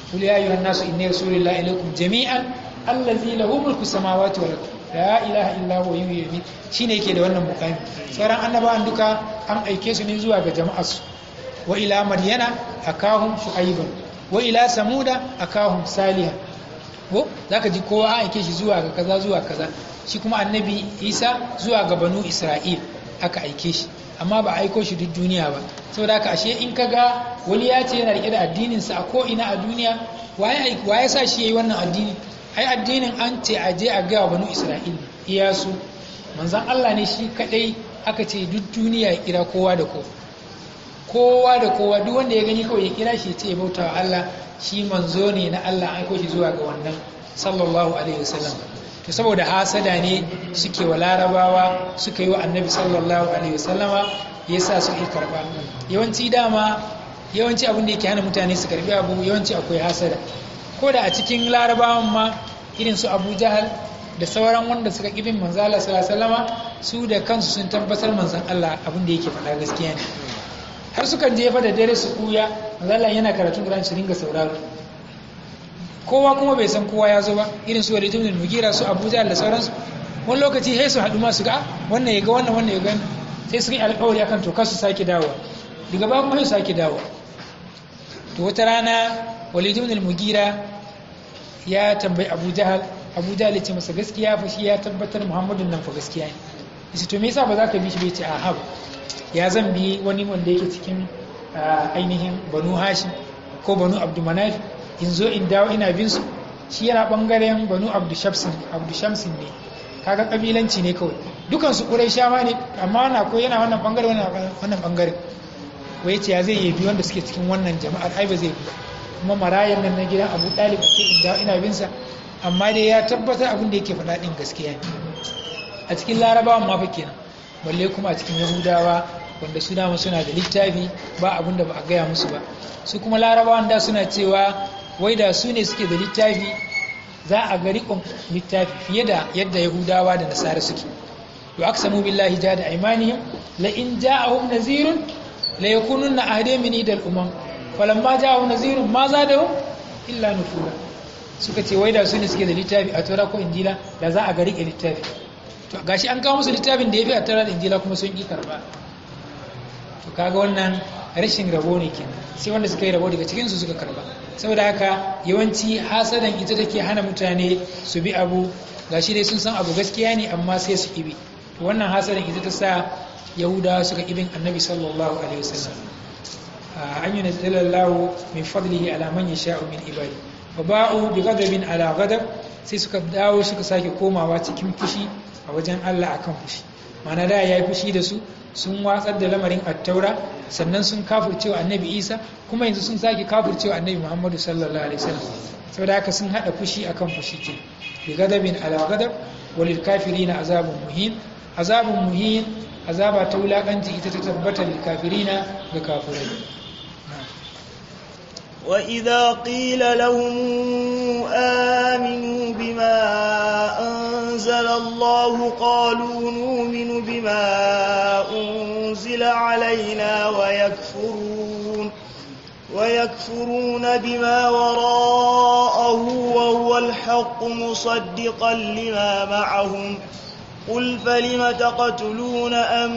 qul ya ayyuhan nasu inni rasulillahi ilaykum jami'an allazi lahu mulku samawati wal ardi la ilaha illa huwa yuhyi wa yumiit shine yake da wannan mukami sauran annabawan duka an aike su ne zuwa ga jama'arsu wa ila madyana akahum shu'aiban wa ila samuda akahum salihan ko zaka ji kowa an aike shi zuwa ga kaza zuwa kaza shi kuma annabi isa zuwa ga banu isra'il aka aike shi amma ba aiko shi duk duniya ba saboda haka ashe in ka ga wani ya ce yana rike da addininsa a ko ina a duniya waye sa shi yayi wannan addini ai addinin an ce a je a ga banu isra'il iya su manzon Allah ne shi kadai aka ce duk duniya ya kira kowa da kowa kowa da kowa duk wanda ya gani kawai ya kira shi ce ya bauta wa Allah shi manzo ne na Allah an aiko shi zuwa ga wannan sallallahu alaihi wasallam to saboda hasada ne suke wa larabawa suka yi wa annabi sallallahu alaihi wasallama yasa su yi karba yawanci dama yawanci abin da yake hana mutane su karbi abu yawanci akwai hasada ko da a cikin larabawan ma irin su abu jahal da sauran wanda suka ƙi bin manzo Allah sallallahu alaihi wasallama su da kansu sun tabbatar manzon Allah abin da yake faɗa gaskiya ne har sukan jefa da dare su kuya Allah yana karatun Qur'ani su ringa sauraro kowa kuma bai san kowa ya zo ba irin su Walid ibn Mughira su Abu Jahl da sauransu wani lokaci sai su haɗu ma su ga wannan ya ga wannan wannan ya ga sai su yi alƙawari akan to kar su sake dawowa daga ba kuma su sake dawowa to wata rana Walid ibn Mughira ya tambayi Abu Jahl Abu Jahl ya ce masa gaskiya fa shi ya tabbatar Muhammadun nan fa gaskiya ne yace to me yasa ba za ka bi shi bai ce a haba ya zan bi wani wanda yake cikin ainihin banu hashim ko banu abdumanaf in zo in dawo ina bin su shi yana bangaren banu abdushamsin abdushamsin ne kaga kabilanci ne kawai dukan su quraishawa ne amma wannan ko yana wannan bangare wannan bangare wai ce ya zai yi bi wanda suke cikin wannan jama'ar ai ba zai bi kuma marayan nan na gidan abu dalib ce in dawo ina bin sa amma dai ya tabbatar abin da yake faɗa din gaskiya ne a cikin larabawan ma fa kenan balle kuma a cikin yahudawa wanda su dama suna da littafi ba abin da ba a gaya musu ba su kuma larabawan da suna cewa wai da su ne suke da littafi za a ga riƙon littafi fiye da yadda yahudawa da nasara suke to aka samu billahi ja da aimanihim la in ja'ahum nazirun la yakununna ahde min idal umam falamma ja'ahum nazirun ma zadahum illa nufura suka ce wai da su ne suke da littafi a tora ko injila da za a ga riƙe littafi to gashi an kawo musu littafin da ya fi a tora da injila kuma sun ƙi karba to kaga wannan rashin rabo ne kenan sai wanda suka yi rabo daga cikin su suka karba saboda haka yawanci hasadan ita take hana mutane su bi abu gashi dai sun san abu gaskiya ne amma sai su kibi to wannan hasadan ita ta sa yahudawa suka kibin annabi sallallahu alaihi wasallam an yi nazalallahu min fadlihi ala man yasha'u min ibadi wa ba'u bi ghadabin ala ghadab sai suka dawo suka sake komawa cikin fushi a wajen Allah akan fushi mana da ya yi fushi da su sun watsar da lamarin attaura sannan sun kafurcewa annabi isa kuma yanzu sun sake kafurcewa annabi muhammadu sallallahu alaihi wasallam saboda haka sun hada fushi akan fushi ke bi gadabin ala gadab walil kafirina azabun muhin azabun muhin azaba ta wulakanci ita ta tabbata lil kafirina ga kafirai وإذا قيل لهم آمنوا بما أنزل الله قالوا نؤمن بما أنزل علينا ويكفرون ويكفرون بما وراءه وهو الحق مصدقا لما معهم قل فلم تقتلون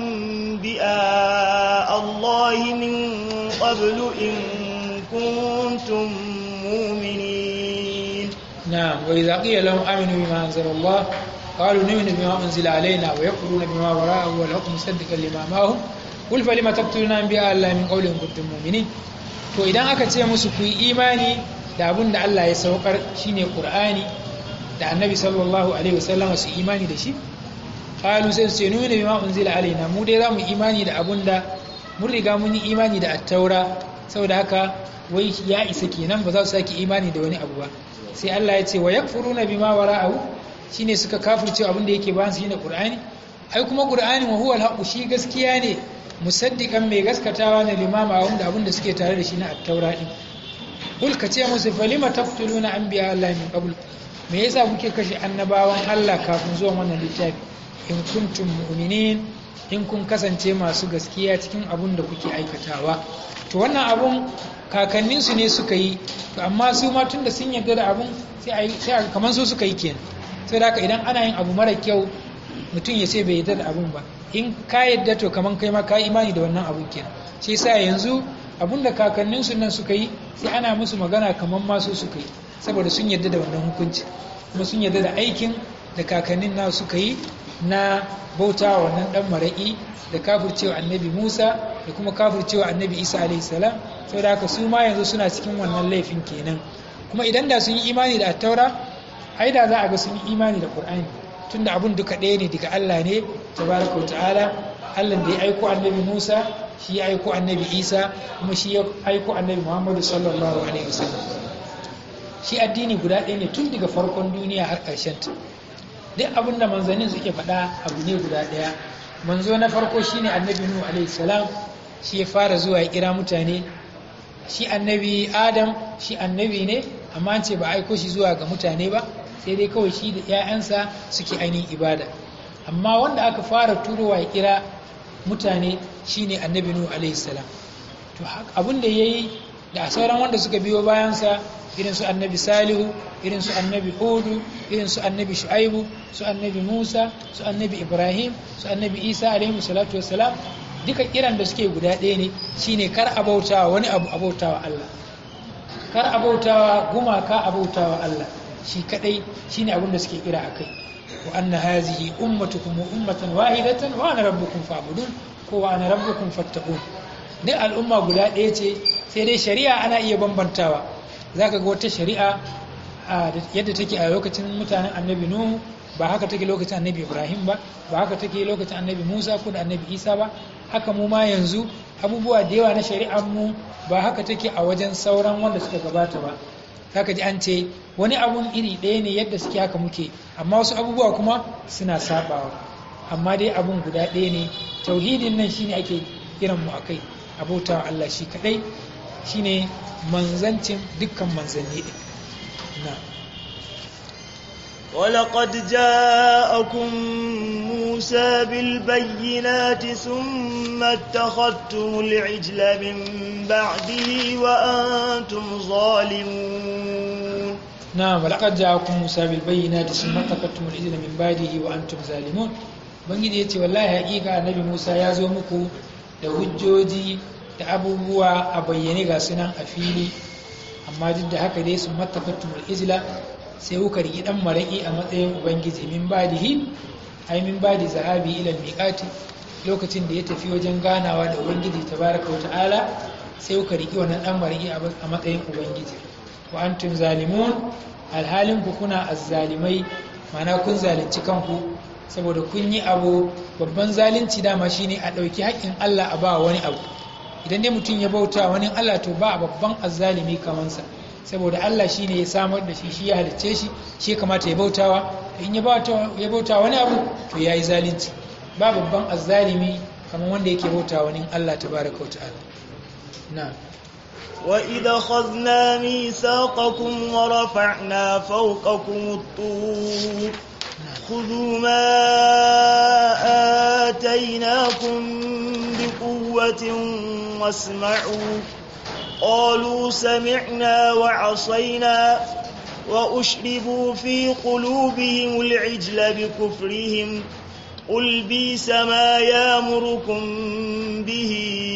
أنبئاء الله من قبل إن كنتم مؤمنين نعم وإذا قيل لهم آمنوا بما أنزل الله قالوا نؤمن بما أنزل علينا ويكفرون بما وراءه والحكم مصدقا لما معهم قل فلم تقتلون أنبياء الله من قول إن كنتم مؤمنين to idan aka ce musu ku yi imani da abin da Allah ya saukar shine Qur'ani da Annabi sallallahu alaihi wasallama su imani da shi qalu sai su ce nuna bima unzila alaina mu dai zamu imani da abin da mun riga mun yi imani da at-taura saboda haka wai ya isa kenan ba za su saki imani da wani abu ba sai Allah ya ce wa yakfuruna bima wara'ahu shine suka kafirce abin da yake bayan su shine Qur'ani ai kuma Qur'ani wa huwa al shi gaskiya ne musaddiqan mai gaskatawa ne limama wanda abin da suke tare da shi na at-taura din kul ka ce musu falima taqtuluna anbiya Allah min qabl me yasa kuke kashe annabawan Allah kafin zuwa wannan littafi in kuntum mu'minin in kun kasance masu gaskiya cikin abun da kuke aikatawa to wannan abun kakanninsu ne suka yi to amma su ma tun da sun yarda da abun sai a kamar su suka yi kenan sai da haka idan ana yin abu mara kyau mutum ya ce bai yarda da abun ba in ka yarda to kamar kai ma ka imani da wannan abun kenan shi sa yanzu abun da kakanninsu nan suka yi sai ana musu magana kamar masu suka yi saboda sun yarda da wannan hukunci kuma sun yarda da aikin da kakannin na suka yi na bauta wannan dan maraƙi da kafircewa annabi musa da kuma kafircewa annabi isa alaihi salam saboda haka su ma yanzu suna cikin wannan laifin kenan kuma idan da sun yi imani da attaura ai da za a ga sun yi imani da qur'ani tunda abun duka ɗaya ne daga allah ne tabaraka ta'ala allah da ya aiko annabi musa shi ya aiko annabi isa kuma shi ya aiko annabi muhammadu sallallahu alaihi wasallam shi addini guda ɗaya ne tun daga farkon duniya har ƙarshen ta duk abin da manzannin suke faɗa abu ne guda ɗaya manzo na farko shine annabi nuhu alaihi salam shi ya fara zuwa ya kira mutane shi annabi adam shi annabi ne amma an ce ba aiko shi zuwa ga mutane ba sai dai kawai shi da 'ya'yansa suke ainihin ibada amma wanda aka fara turowa ya kira mutane shine annabi nuhu alaihi salam to abin da yayi da sauran wanda suka biyo bayansa irin su annabi salihu irin su annabi hudu irin su annabi shu'aibu su annabi musa su annabi ibrahim su annabi isa alaihi salatu wassalam duka kiran da suke guda ɗaya ne shine kar abautawa wani abu abautawa Allah kar abautawa gumaka abautawa Allah shi kadai shine abin da suke kira akai wa anna hazihi ummatukum ummatan wahidatan wa ana rabbukum fa'budun ko wa ana rabbukum fattaqun duk al'umma guda ɗaya ce sai dai shari'a ana iya bambantawa zaka ga wata shari'a yadda take a lokacin mutanen annabi nuhu ba haka take lokacin annabi ibrahim ba ba haka take lokacin annabi musa ko da annabi isa ba haka mu ma yanzu abubuwa da yawa na shari'ar mu ba haka take a wajen sauran wanda suka gabata ba zaka ji an ce wani abun iri ɗaya ne yadda suke haka muke amma wasu abubuwa kuma suna sabawa amma dai abun guda ɗaya ne tauhidin nan shine ake kiran mu akai abota Allah shi kadai shine manzancin dukkan manzanni din na ولقد جاءكم موسى بالبينات ثم اتخذتم العجل من بعده وأنتم ظالمون نعم ولقد جاءكم موسى بالبينات ثم اتخذتم العجل من بعده وأنتم ظالمون bangiji ya ce wallahi haƙiƙa annabi musa ya zo muku da hujjoji da abubuwa a bayyane ga sunan a fili amma duk da haka dai sun matafattumul ijla sai kuka riki dan maraki a matsayin ubangiji min badihi ai min badi zahabi ila miqati lokacin da ya tafi wajen ganawa da ubangiji tabaraka wa ta'ala sai kuka riki wannan dan maraki a matsayin ubangiji wa antum zalimun alhalin ku kuna azzalimai mana kun zalunci kanku saboda kun yi abu babban zalunci dama shine a ɗauki haƙƙin Allah a ba wani abu idan dai mutum ya bauta wani Allah to ba babban azzalimi kamansa saboda Allah shine ya samar da shi shi ya halicce shi shi kamata ya bautawa in ya bauta ya bauta wani abu to yayi zalunci ba babban azzalimi kamar wanda yake bauta wani Allah tabaraka wa ta'ala na'am وإذا خذنا ميثاقكم ورفعنا فوقكم الطور خذوا ما آتيناكم بقوة واسمعوا قالوا سمعنا وعصينا وأشربوا في قلوبهم العجل بكفرهم قل بيس ما يامركم به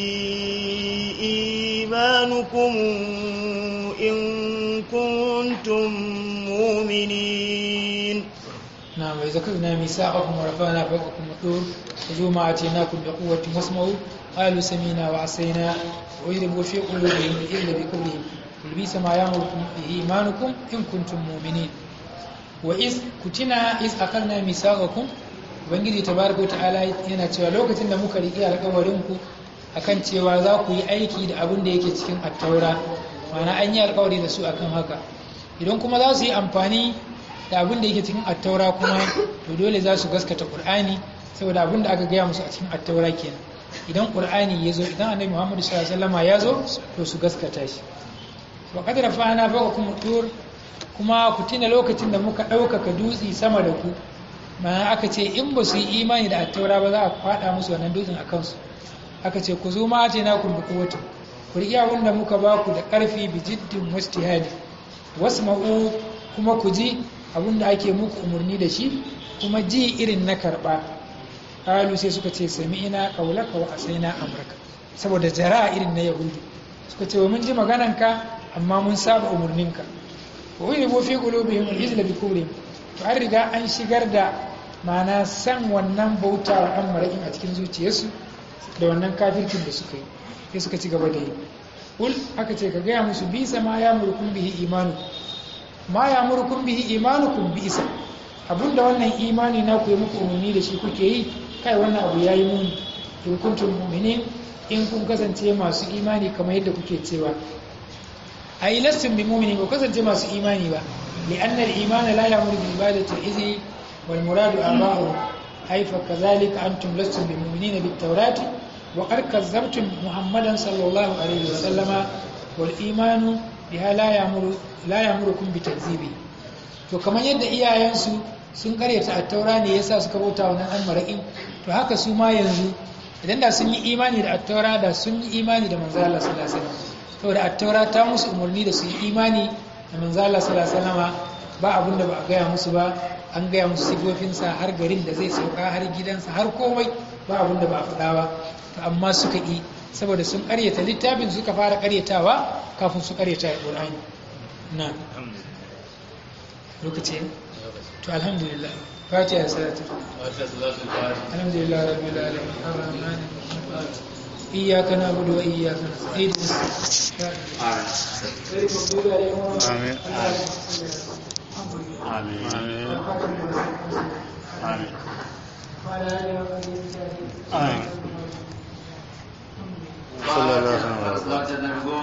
إيمانكم إن كنتم مؤمنين نعم وإذا كنا ميثاقكم ورفعنا فوقكم الطور خذوا ما آتيناكم بقوة واسمعوا قالوا سمينا وعصينا ويربوا في قلوبهم الإذل بكفرهم قل بئس ما يأمركم به إيمانكم إن كنتم مؤمنين وإذ كتنا إذ أخذنا ميثاقكم ubangiji tabaraka ta'ala yana cewa lokacin da muka riƙe alƙawarin ku akan cewa za ku yi aiki da abin da yake cikin attaura ma'ana an yi alƙawari da su akan haka idan kuma za su yi amfani da abin da yake cikin attaura kuma to dole za su gaskata qur'ani saboda abin da aka gaya musu a cikin attaura kenan idan qur'ani ya zo idan annabi muhammadu sallallahu alaihi wasallam ya zo to su gaskata shi wa qad rafa'na fawqakum tur kuma ku tuna lokacin da muka ɗaukaka dutse sama da ku ma'ana aka ce in ba su yi imani da attaura ba za a faɗa musu wannan dutsen a kansu aka ce ku zo ma ce na kun bi kowace ku riƙe abin da muka ba ku da ƙarfi bi jiddin wastihadi wasma'u kuma ku ji abin da ake muku umarni da shi kuma ji irin na karɓa ƙalu sai suka ce sami ina ƙaulaka wa asaina amurka saboda jara irin na yahudu suka ce wa mun ji magananka amma mun saba umarninka wa wani bo fi qulubihim al-izla bi kubrihim to an riga an shigar da mana san wannan bauta wa ɗan maraƙin a cikin zuciyarsu da wannan kafirkin da suka yi sai suka ci gaba da yi ul aka ce ka gaya musu bisa ma ya murkun bihi imanu ma ya murkun bihi imanukum bi isa abinda wannan imani na ku yi muku umarni da shi kuke yi kai wannan abu yayi muni in kuntum mu'minin in kun kasance masu imani kamar yadda kuke cewa ai lastum bi mu'minin ko kasance masu imani ba li anna al-iman la ya'muru bi ibadati al-izi wal muradu aba'u ai fa kadhalika antum lastum bi mu'minina bit tawrati wa qad kazzabtum muhammadan sallallahu alaihi wa sallama wal imanu biha la ya'muru la ya'murukum bi takzibi to kamar yadda iyayensu sun karyata attaura ne yasa suka bauta wannan an maraƙin to haka su ma yanzu idan da sun yi imani da attaura da sun yi imani da manzo Allah sallallahu alaihi wasallam saboda attaura ta musu umarni da su yi imani da manzo Allah sallallahu alaihi wasallam ba abin da ba a gaya musu ba an gaya musu sifofinsa har garin da zai sauka har gidansa har komai ba abin da ba a faɗa ba to amma suka yi saboda sun karyata littafin suka fara karyatawa kafin su karyata alqur'ani na lokaci to alhamdulillah fatiha salatu alhamdulillah rabbil alamin arrahman arrahim iyyaka na'budu wa iyyaka nasta'in Amin. Amin. Amin. Amin. Amin. Sallallahu alaihi wa sallam.